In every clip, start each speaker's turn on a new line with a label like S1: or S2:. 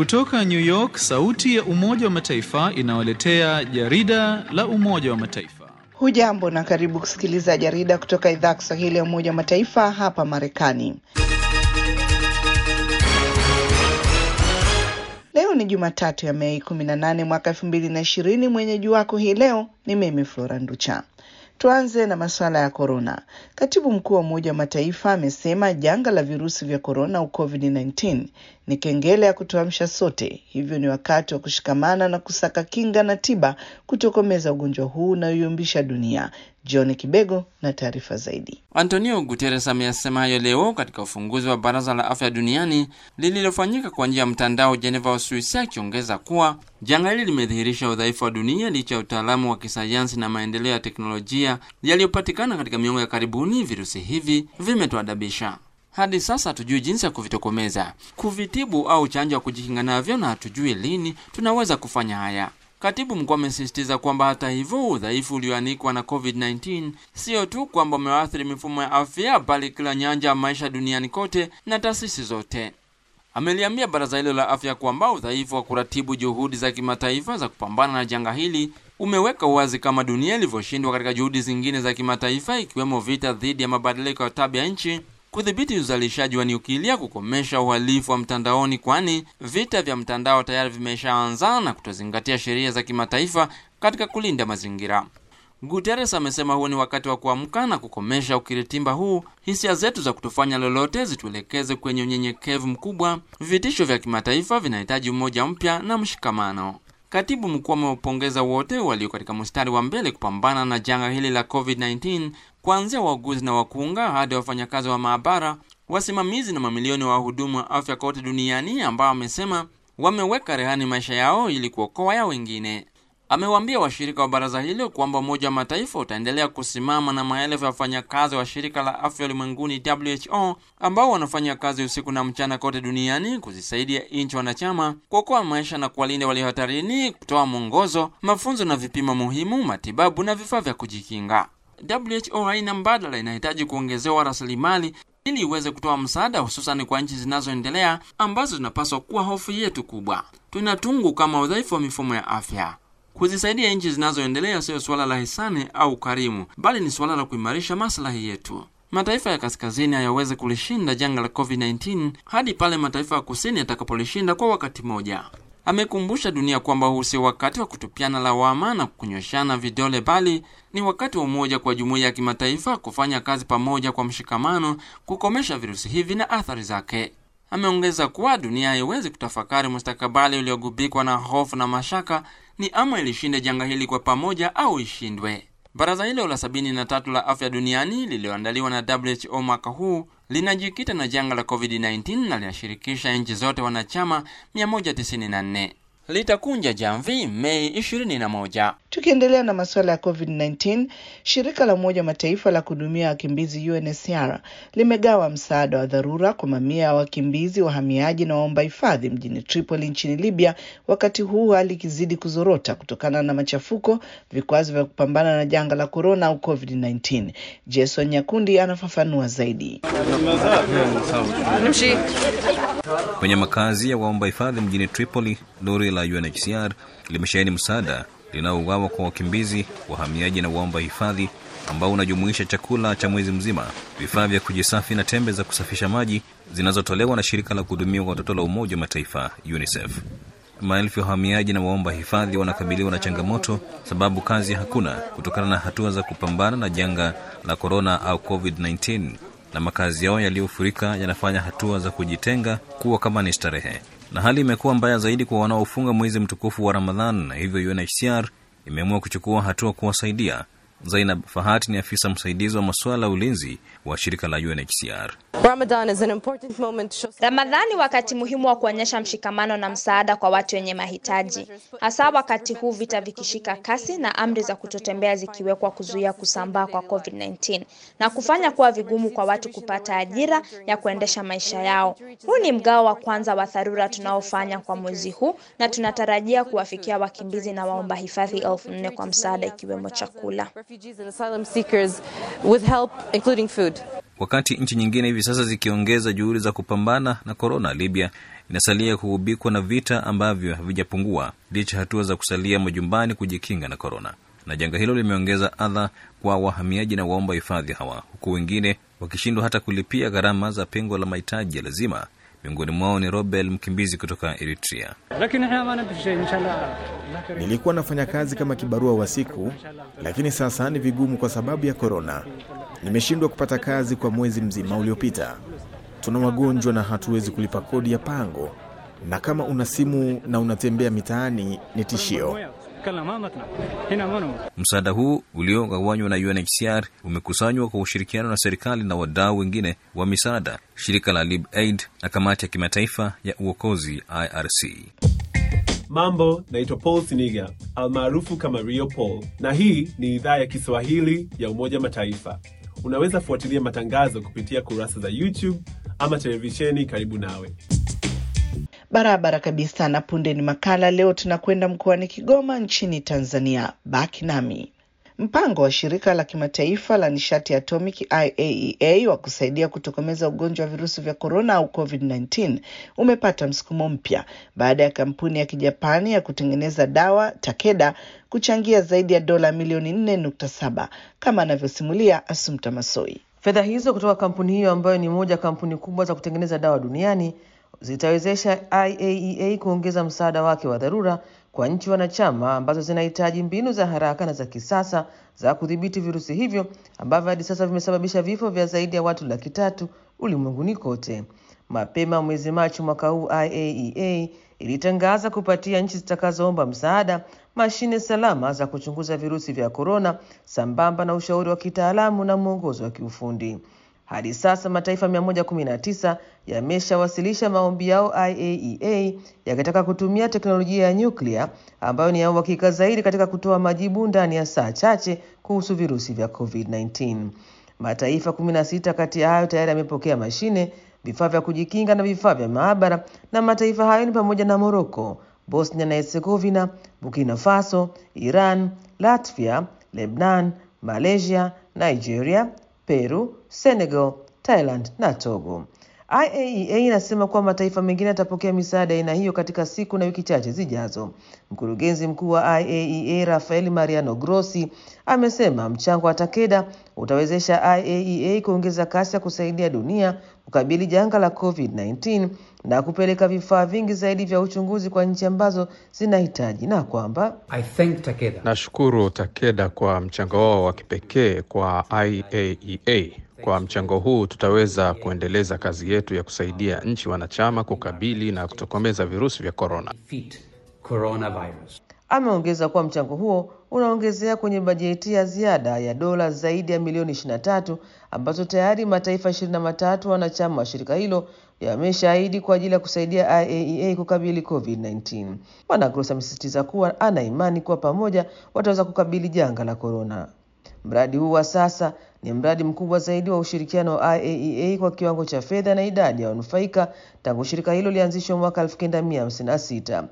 S1: Kutoka New York, sauti ya Umoja wa Mataifa inawaletea jarida la Umoja wa Mataifa.
S2: Hujambo na karibu kusikiliza jarida kutoka idhaa ya Kiswahili ya Umoja wa Mataifa hapa Marekani. Leo ni Jumatatu ya Mei 18 mwaka 2020. Mwenyeji wako hii leo ni mimi Flora Nducha. Tuanze na masuala ya korona. Katibu mkuu wa Umoja wa Mataifa amesema janga la virusi vya korona au COVID-19 ni kengele ya kutuamsha sote, hivyo ni wakati wa kushikamana na kusaka kinga na tiba kutokomeza ugonjwa huu unaoyumbisha dunia. John Kibego na taarifa zaidi.
S3: Antonio Guterres ameyasema hayo leo katika ufunguzi wa Baraza la Afya Duniani lililofanyika kwa njia ya mtandao Geneva, Uswisi, akiongeza kuwa janga hili limedhihirisha udhaifu wa dunia licha ya utaalamu wa kisayansi na maendeleo ya teknolojia yaliyopatikana katika miongo ya karibuni. Virusi hivi vimetuadabisha hadi sasa hatujui jinsi ya kuvitokomeza, kuvitibu au chanjo ya kujikinga navyo, na hatujui lini tunaweza kufanya haya. Katibu mkuu amesisitiza kwamba hata hivyo, udhaifu ulioanikwa na COVID-19 sio tu kwamba umewaathiri mifumo ya afya, bali kila nyanja ya maisha duniani kote na taasisi zote. Ameliambia baraza hilo la afya kwamba udhaifu wa kuratibu juhudi za kimataifa za kupambana na janga hili umeweka wazi kama dunia ilivyoshindwa katika juhudi zingine za kimataifa, ikiwemo vita dhidi ya mabadiliko ya tabia nchi kudhibiti uzalishaji wa nyukilia, kukomesha uhalifu wa mtandaoni, kwani vita vya mtandao tayari vimeshaanza, na kutozingatia sheria za kimataifa katika kulinda mazingira. Guterres amesema huo ni wakati wa kuamka na kukomesha ukiritimba huu. Hisia zetu za kutofanya lolote zituelekeze kwenye unyenyekevu mkubwa. Vitisho vya kimataifa vinahitaji umoja mpya na mshikamano. Katibu mkuu amewapongeza wote walio katika mstari wa mbele kupambana na janga hili la COVID-19, kuanzia wauguzi na wakunga hadi wafanyakazi wa maabara, wasimamizi na mamilioni wa wahudumu wa afya kote duniani ambao amesema wameweka rehani maisha yao ili kuokoa ya wengine. Amewaambia washirika wa baraza hilo kwamba Umoja wa Mataifa utaendelea kusimama na maelfu ya wafanyakazi wa shirika la afya ulimwenguni WHO ambao wanafanya kazi usiku na mchana kote duniani kuzisaidia nchi wanachama kuokoa maisha na kuwalinda walio hatarini, kutoa mwongozo, mafunzo na vipimo muhimu, matibabu na vifaa vya kujikinga. WHO haina mbadala, inahitaji kuongezewa rasilimali ili iweze kutoa msaada, hususani kwa nchi zinazoendelea ambazo zinapaswa kuwa hofu yetu kubwa. Tunatungu kama udhaifu wa mifumo ya afya Kuzisaidia nchi zinazoendelea siyo suala la hisani au ukarimu, bali ni suala la kuimarisha maslahi yetu. Mataifa ya kaskazini hayawezi kulishinda janga la COVID-19 hadi pale mataifa ya kusini yatakapolishinda kwa wakati mmoja. Amekumbusha dunia kwamba huu sio wakati wa kutupiana lawama na kunyoshana vidole, bali ni wakati wa umoja kwa jumuiya ya kimataifa kufanya kazi pamoja kwa mshikamano kukomesha virusi hivi na athari zake. Ameongeza kuwa dunia haiwezi kutafakari mustakabali uliogubikwa na hofu na mashaka, ni ama ilishinde janga hili kwa pamoja au ishindwe. Baraza hilo la sabini na tatu la afya duniani lililoandaliwa na WHO mwaka huu linajikita na janga la COVID-19 na linashirikisha nchi zote wanachama 194 litakunja jamvi Mei 21.
S2: Tukiendelea na masuala ya COVID-19, shirika la Umoja wa Mataifa la kuhudumia wakimbizi UNHCR limegawa msaada wa dharura kwa mamia ya wakimbizi, wahamiaji na waomba hifadhi mjini Tripoli nchini Libya, wakati huu hali ikizidi kuzorota kutokana na machafuko, vikwazo vya kupambana na janga la korona au COVID-19. Jason Nyakundi anafafanua zaidi.
S4: Kwenye makazi ya waomba hifadhi mjini Tripoli, lori la UNHCR limesheheni msaada linaougawa kwa wakimbizi, wahamiaji na waomba hifadhi ambao unajumuisha chakula cha mwezi mzima, vifaa vya kujisafi na tembe za kusafisha maji zinazotolewa na shirika la kuhudumia watoto la Umoja wa Mataifa UNICEF. Maelfu ya wahamiaji na waomba hifadhi wanakabiliwa na changamoto sababu kazi hakuna kutokana na hatua za kupambana na janga la korona au COVID-19 na makazi yao yaliyofurika yanafanya hatua za kujitenga kuwa kama ni starehe, na hali imekuwa mbaya zaidi kwa wanaofunga mwezi mtukufu wa Ramadhan, na hivyo UNHCR imeamua kuchukua hatua kuwasaidia. Zainab Fahati ni afisa msaidizi wa masuala ya ulinzi wa shirika la UNHCR.
S5: Ramadan is an important moment to show...
S6: Ramadhani wakati muhimu wa kuonyesha mshikamano na msaada kwa watu wenye mahitaji, hasa wakati huu vita vikishika kasi na amri za kutotembea zikiwekwa kuzuia kusambaa kwa COVID-19 na kufanya kuwa vigumu kwa watu kupata ajira ya kuendesha maisha yao. Huu ni mgao wa kwanza wa dharura tunaofanya kwa mwezi huu na tunatarajia kuwafikia wakimbizi na waomba hifadhi elfu nne kwa msaada ikiwemo chakula.
S5: refugees and asylum seekers with help including food.
S4: Wakati nchi nyingine hivi sasa zikiongeza juhudi za kupambana na korona, Libya inasalia kuhubikwa na vita ambavyo havijapungua licha hatua za kusalia majumbani kujikinga na korona. Na janga hilo limeongeza adha kwa wahamiaji na waomba hifadhi hawa, huku wengine wakishindwa hata kulipia gharama za pengo la mahitaji ya lazima. Miongoni mwao ni Robel, mkimbizi kutoka Eritrea.
S7: Nilikuwa nafanya kazi kama kibarua wa siku, lakini sasa ni vigumu kwa sababu ya korona. Nimeshindwa kupata kazi kwa mwezi mzima uliopita. Tuna wagonjwa na hatuwezi kulipa kodi ya pango, na kama una simu na unatembea mitaani ni tishio.
S4: Msaada huu uliogawanywa na UNHCR umekusanywa kwa ushirikiano na serikali na wadau wengine wa misaada, shirika la Lib Aid na kamati ya kimataifa ya uokozi IRC.
S8: Mambo, naitwa Paul Siniga almaarufu kama Rio Paul, na hii ni idhaa ya Kiswahili ya Umoja Mataifa. Unaweza fuatilia matangazo kupitia kurasa za YouTube ama televisheni karibu nawe.
S2: Barabara kabisa. Na punde ni makala. Leo tunakwenda mkoani Kigoma nchini Tanzania. Baki nami. Mpango wa shirika la kimataifa la nishati ya atomic IAEA wa kusaidia kutokomeza ugonjwa wa virusi vya korona au COVID-19 umepata msukumo mpya baada ya kampuni ya kijapani ya kutengeneza dawa Takeda kuchangia zaidi ya dola milioni 4.7 kama anavyosimulia Asumta Masoi.
S9: Fedha hizo kutoka kampuni hiyo ambayo ni moja kampuni kubwa za kutengeneza dawa duniani zitawezesha IAEA kuongeza msaada wake wa dharura kwa nchi wanachama ambazo zinahitaji mbinu za haraka na za kisasa za kudhibiti virusi hivyo ambavyo hadi sasa vimesababisha vifo vya zaidi ya watu laki tatu ulimwenguni kote. Mapema mwezi Machi mwaka huu, IAEA ilitangaza kupatia nchi zitakazoomba msaada mashine salama za kuchunguza virusi vya korona sambamba na ushauri wa kitaalamu na mwongozo wa kiufundi. Hadi sasa mataifa 119 yameshawasilisha maombi yao IAEA yakitaka kutumia teknolojia ya nyuklia ambayo ni ya uhakika zaidi katika kutoa majibu ndani ya saa chache kuhusu virusi vya COVID-19. Mataifa 16 kati ya hayo tayari yamepokea mashine, vifaa vya kujikinga na vifaa vya maabara, na mataifa hayo ni pamoja na Morocco, Bosnia na Herzegovina, Burkina Faso, Iran, Latvia, Lebanon, Malaysia, Nigeria, Peru, Senegal, Thailand na Togo. IAEA inasema kuwa mataifa mengine yatapokea misaada aina hiyo katika siku na wiki chache zijazo. Mkurugenzi mkuu wa IAEA Rafael Mariano Grossi amesema mchango wa Takeda utawezesha IAEA kuongeza kasi ya kusaidia dunia kukabili janga la COVID-19 na kupeleka vifaa vingi zaidi vya uchunguzi kwa nchi ambazo zinahitaji na kwamba
S10: Nashukuru Takeda kwa mchango wao wa kipekee kwa IAEA. Kwa mchango huu tutaweza kuendeleza kazi yetu ya kusaidia nchi wanachama kukabili na kutokomeza virusi vya korona.
S9: Ameongeza kuwa mchango huo unaongezea kwenye bajeti ya ziada ya dola zaidi ya milioni 23 ambazo tayari mataifa 23 wanachama wa shirika hilo yameshaahidi kwa ajili ya kusaidia IAEA kukabili COVID-19. Bwana Gross amesisitiza kuwa ana imani kuwa pamoja wataweza kukabili janga la korona. Mradi huu wa sasa ni mradi mkubwa zaidi wa ushirikiano wa IAEA kwa kiwango cha fedha na idadi ya wanufaika tangu shirika hilo lianzishwa mwaka 1956.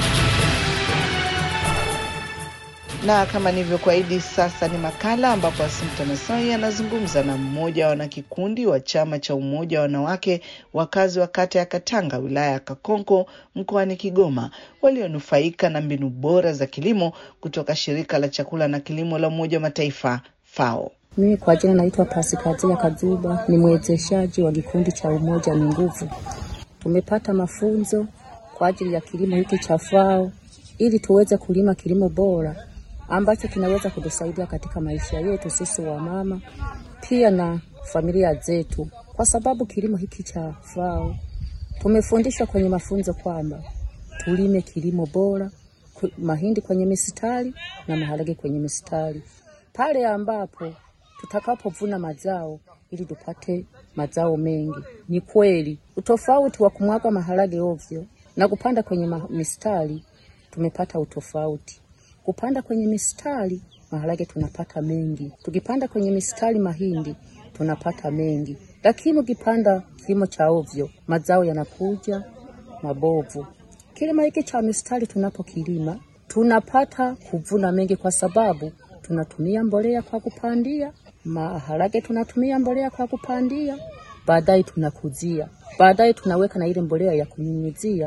S2: Na kama nilivyokuahidi, sasa ni makala ambapo Asimta Masai anazungumza na mmoja wa wanakikundi wa chama cha umoja wa wanawake wakazi wa kata ya Katanga wilaya ya Kakonko mkoani Kigoma walionufaika na mbinu bora za kilimo kutoka shirika la chakula na kilimo la Umoja wa Mataifa FAO.
S11: Mimi kwa jina naitwa Pasikazia Kazuba, ni mwezeshaji wa kikundi cha Umoja ni Nguvu. Tumepata mafunzo kwa ajili ya kilimo hiki cha FAO ili tuweze kulima kilimo bora ambacho kinaweza kutusaidia katika maisha yetu sisi wamama, pia na familia zetu, kwa sababu kilimo hiki cha FAO tumefundishwa kwenye mafunzo kwamba tulime kilimo bora, mahindi kwenye mistari na maharage kwenye mistari, pale ambapo tutakapovuna mazao ili tupate mazao mengi. Ni kweli utofauti wa kumwaga maharage ovyo na kupanda kwenye mistari, tumepata utofauti kupanda kwenye mistari maharage tunapata mengi, tukipanda kwenye mistari mahindi tunapata mengi, lakini ukipanda kilimo cha ovyo mazao yanakuja mabovu. Kilimo hiki cha mistari tunapokilima tunapata kuvuna mengi, kwa sababu tunatumia mbolea kwa kupandia Maharage tunatumia mbolea kwa kupandia, baadaye tunakuzia, baadaye tunaweka na ile mbolea ya kunyunyizia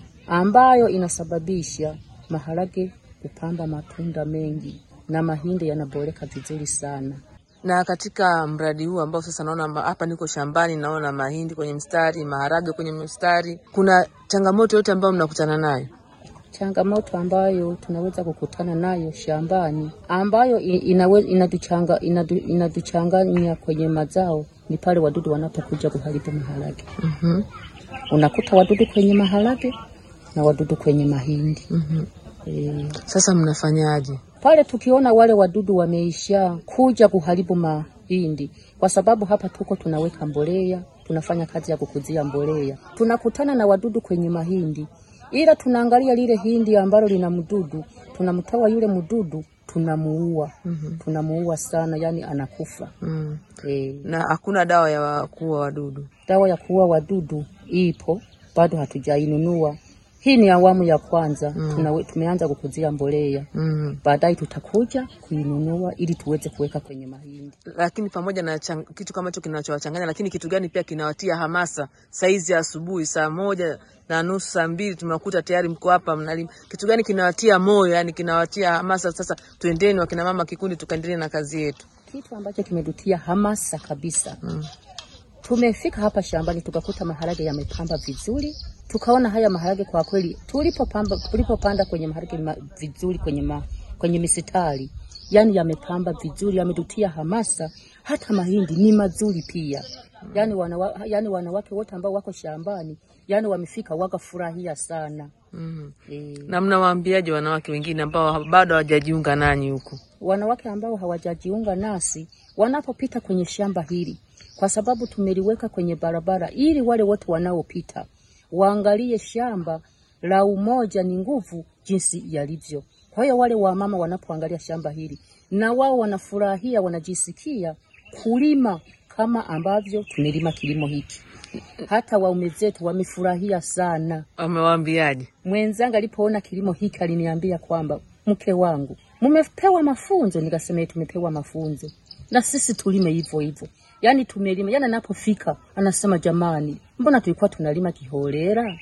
S11: ambayo inasababisha maharage kupamba matunda mengi na mahindi yanaboreka vizuri sana.
S9: Na katika mradi huu ambao sasa naona ma- hapa niko shambani, naona mahindi kwenye mstari, maharage kwenye mstari, kuna changamoto yote ambayo mnakutana nayo?
S11: Changamoto ambayo tunaweza kukutana nayo shambani ambayo i- inawe, inatuchanga, inatu, inatuchanganya kwenye mazao ni pale wadudu wanapokuja kuharibu maharage.
S9: Mhm.
S11: Unakuta wadudu kwenye maharage na wadudu kwenye mahindi.
S9: Mhm.
S11: E,
S9: Sasa mnafanyaje?
S11: pale tukiona wale wadudu wameisha kuja kuharibu mahindi, kwa sababu hapa tuko tunaweka mbolea, tunafanya kazi ya kukuzia mbolea, tunakutana na wadudu kwenye mahindi, ila tunaangalia lile hindi ambalo lina mdudu, tunamtoa yule mdudu, tunamuua,
S9: Mhm.
S11: tunamuua sana, yani anakufa.
S9: Mm.
S11: E,
S9: Na hakuna dawa ya kuua wadudu?
S11: dawa ya kuua wadudu ipo, bado hatujainunua. Hii ni awamu ya kwanza
S9: Mm.
S11: tunawe, tumeanza kukuzia mbolea
S9: Mm.
S11: baadaye tutakuja kuinunua ili tuweze kuweka kwenye mahindi.
S9: Lakini pamoja na chang, kitu kama hicho kinachowachanganya, lakini kitu gani pia kinawatia hamasa saizi ya asubuhi saa moja na nusu saa mbili tunakuta tayari mko hapa mnalima. Kitu gani kinawatia moyo, yani kinawatia hamasa, sasa twendeni wakina mama kikundi, tukaendelee na kazi yetu?
S11: Kitu ambacho kimetutia hamasa kabisa
S9: Mm.
S11: tumefika hapa shambani tukakuta maharage yamepamba vizuri, tukaona haya maharage kwa kweli, tulipopamba tulipopanda kwenye maharage ma, vizuri kwenye ma, kwenye misitari, yani yamepamba vizuri, yametutia hamasa. Hata mahindi ni mazuri pia, yani, wanawa, yani wanawake wote ambao wako shambani yani wamefika wakafurahia sana
S9: Mm.
S11: e,
S9: Na mnawaambiaje wanawake wengine ambao bado hawajajiunga nanyi huku?
S11: wanawake ambao hawajajiunga nasi wanapopita kwenye shamba hili, kwa sababu tumeliweka kwenye barabara ili wale wote wanaopita waangalie shamba la Umoja ni Nguvu jinsi yalivyo. Kwa hiyo wale wamama wanapoangalia shamba hili na wao wanafurahia, wanajisikia kulima kama ambavyo tumelima kilimo hiki. Hata waume zetu wamefurahia sana.
S9: Wamewaambiaje?
S11: Mwenzangu alipoona kilimo hiki aliniambia kwamba mke wangu, mmepewa mafunzo. Nikasema "Eh, tumepewa mafunzo na sisi tulime hivyo hivyo, yaani tumelima. Yaani anapofika anasema jamani, mbona tulikuwa tunalima kiholela?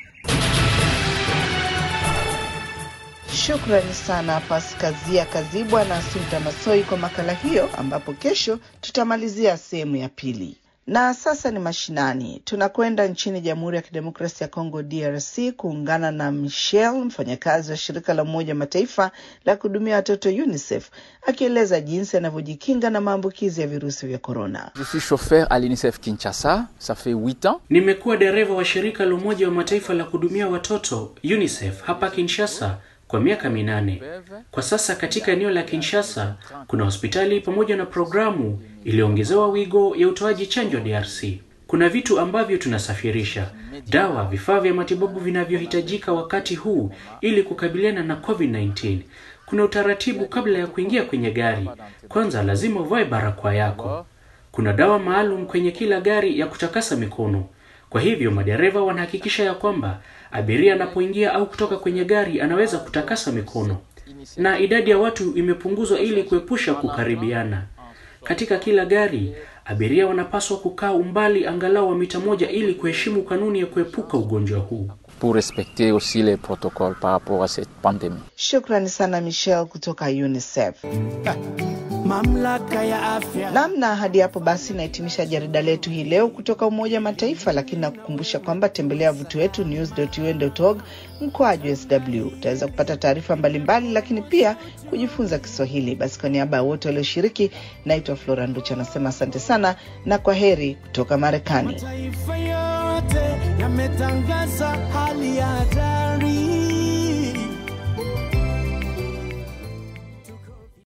S2: Shukrani sana Paskazia Kazibwa na Asunta Masoi kwa makala hiyo, ambapo kesho tutamalizia sehemu ya pili. Na sasa ni mashinani, tunakwenda nchini Jamhuri ya Kidemokrasia ya Kongo DRC kuungana na Michelle, mfanyakazi wa shirika la Umoja wa Mataifa la kuhudumia watoto UNICEF, akieleza jinsi anavyojikinga na maambukizi ya virusi vya korona.
S12: Je suis chauffeur à l'UNICEF Kinshasa, ça fait 8 ans.
S13: Nimekuwa dereva wa shirika la Umoja wa Mataifa la kuhudumia watoto UNICEF hapa Kinshasa kwa miaka minane. Kwa sasa katika eneo la Kinshasa kuna hospitali pamoja na programu iliyoongezewa wigo ya utoaji chanjo DRC. Kuna vitu ambavyo tunasafirisha, dawa, vifaa vya matibabu vinavyohitajika wakati huu ili kukabiliana na COVID-19. Kuna utaratibu kabla ya kuingia kwenye gari. Kwanza lazima uvae barakoa yako. Kuna dawa maalum kwenye kila gari ya kutakasa mikono. Kwa hivyo madereva wanahakikisha ya kwamba abiria anapoingia au kutoka kwenye gari anaweza kutakasa mikono, na idadi ya watu imepunguzwa ili kuepusha kukaribiana. Katika kila gari abiria wanapaswa kukaa umbali angalau wa mita moja ili kuheshimu kanuni ya kuepuka ugonjwa huu.
S12: Pour respecter aussi les protocoles par rapport à cette pandémie.
S2: Shukrani sana Michelle kutoka UNICEF.
S14: Mamlaka ya afya.
S2: Namna hadi hapo basi nahitimisha jarida letu hii leo kutoka Umoja wa Mataifa, lakini nakukumbusha kwamba tembelea wavuti wetu news.un.org mkoaju sw. Utaweza kupata taarifa mbalimbali, lakini pia kujifunza Kiswahili. Basi kwa niaba ya wote walioshiriki, naitwa Flora Nducha, anasema asante sana na kwa heri kutoka Marekani.
S14: Mataifa yote yametangaza hali ya hatari